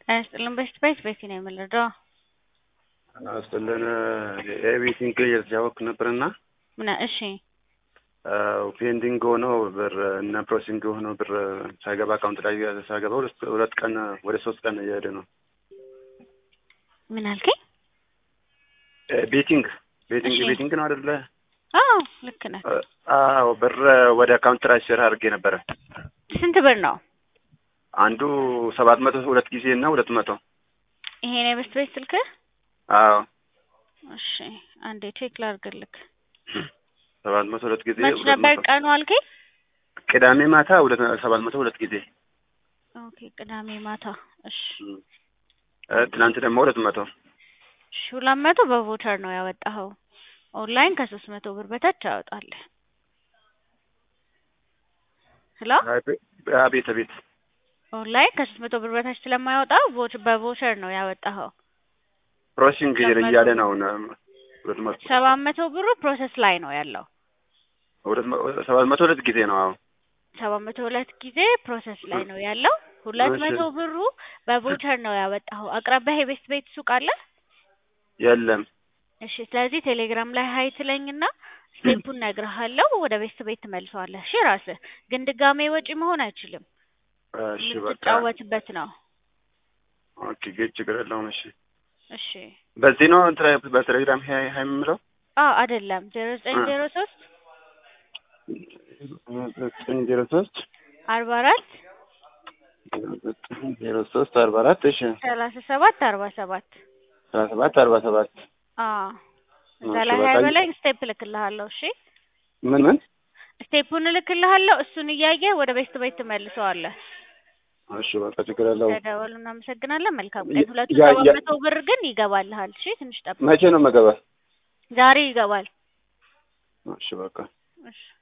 ያስጥልን በስት ቤት ነው የምንረዳው። አስጥልን ኤቪቲንግ እየተጫወትኩ ነበርና ምን እሺ ፔንዲንግ ሆኖ ብር እና ፕሮሲንግ ሆኖ ብር ሳይገባ አካውንት ላይ ሳይገባ ሁለት ቀን ወደ ሶስት ቀን እየሄደ ነው። ምን አልከኝ? ቤቲንግ ቤቲንግ እሺ። ቤቲንግ ነው አይደለ? አዎ ልክ ነህ። አዎ ብር ወደ አካውንት ትራንስፈር አድርጌ ነበረ። ስንት ብር ነው? አንዱ ሰባት መቶ ሁለት ጊዜ እና ሁለት መቶ ይሄ ነው የበስት ቤት ስልክህ? አዎ እሺ አንዴ ቼክ ላድርግልክ። ሰባት መቶ ሁለት ጊዜ መች ሁለት ነበር መቶ ቀኑ አልከኝ? ቅዳሜ ማታ ሁለት ሰባት መቶ ሁለት ጊዜ ኦኬ ቅዳሜ ማታ። እሺ እ ትናንት ደግሞ ሁለት መቶ እሺ ሁለት መቶ በቮቸር ነው ያወጣኸው። ኦንላይን ከሶስት መቶ ብር በታች ያወጣል። ሄሎ አቤት አቤት ኦንላይን ከሶስት መቶ ብር በታች ስለማያወጣ ቮች- በቮቸር ነው ያወጣኸው። ፕሮሲንግ ሁለት መቶ እያለ ነው አሁን ሁለት መቶ ሰባት መቶ ብሩ ፕሮሰስ ላይ ነው ያለው። ሁለት መ- ሰባት መቶ ሁለት ጊዜ ነው አሁን ሰባት መቶ ሁለት ጊዜ ፕሮሰስ ላይ ነው ያለው። ሁለት እሺ። መቶ ብሩ በቮቸር ነው ያወጣኸው። አቅራቢያ የቤስት ቤት ሱቅ አለ? የለም እሺ ስለዚህ ቴሌግራም ላይ ሀይ ትለኝና ስቴፑን ነግርሃለሁ። ወደ ቤስት ቤት ትመልሰዋለህ። እሺ ራስህ ግን ድጋሜ ወጪ መሆን አይችልም። እሺ በቃ የምትጫወትበት ነው። ኦኬ ጌት ችግር የለውም እሺ እሺ በዚህ ነው እንትን በቴሌግራም ሀይ ሀይ የምለው አዎ አይደለም ዜሮ ዘጠኝ እ። ዜሮ ሶስት ዘጠኝ ዜሮ ሶስት አርባ አራት ዘጠኝ ዜሮ ሶስት አርባ አራት እሺ ሰላሳ ሰባት አርባ ሰባት ሰላሳ ሰባት አርባ ሰባት አዎ እዛ እሺ፣ ላይ ሀይ በቃ በላይ ስቴፕ እልክልሃለሁ። እሺ ምን ምን ስቴፑን እልክልሃለሁ። እሱን እያየህ ወደ ቤስት ቤት ትመልሰዋለህ። እሺ በቃ ችግር የለውም ተደወሉ። እናመሰግናለን። መልካም ያ- ቀን። ሁለቱ ያ- ሰባት ያ- መቶ ብር ግን ይገባልሃል። እሺ ትንሽ ጠብቅ። መቼ ነው መገባ ዛሬ ይገባል። እሺ በቃ እሺ